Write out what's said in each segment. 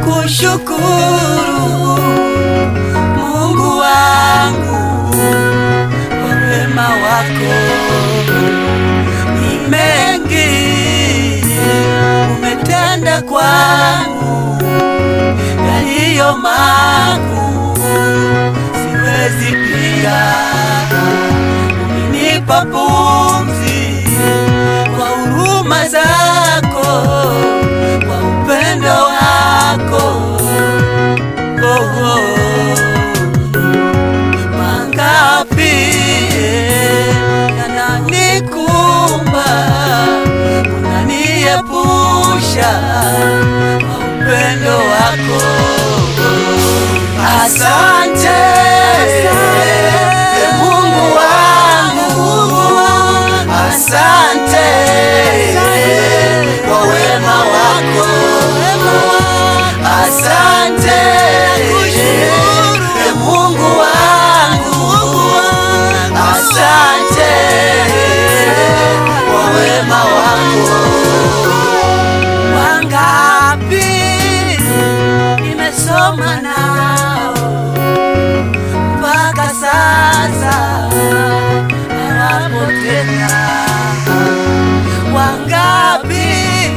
kushukuru Mungu wangu kwa wema wako ni mengi umetenda kwangu yaliyo makuu siwezi pia umenipa pumzi kwa huruma zako kwa upendo wako oh, oh. mangapi yananikumba unaniepusha kwa upendo wako asante Mungu wangu asante kwa wema wako asante Mungu wangu asante kwa wema wako wangapi nimesoma nao mpaka sasa hawapo tena wangapi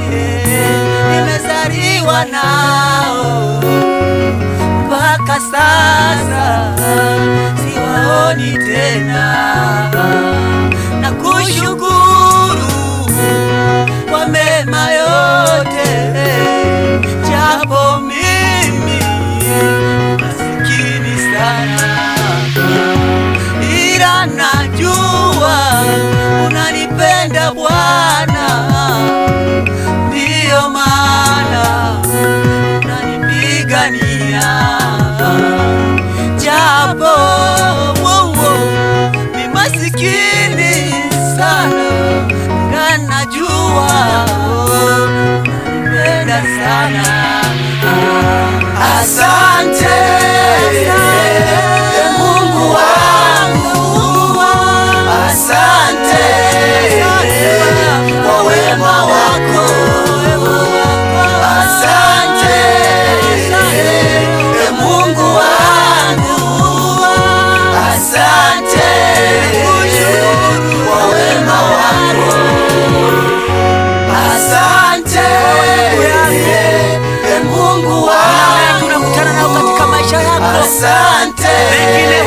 nimezaliwa nao mpaka sasa siwaoni tena na kushukuru kwa mema yote japo mimi masikini sana ila najua unanipenda Bwana, ndiyo maana unanipigania japo wo, wo, ni masikini sana, ila najua unanipenda sana. Asante Mungu wangu, asante kwa wema wako, asante Mungu wangu, asante kwa wema wako, asante Mungu wangu, tunakutana nao katika maisha yako asante Pengine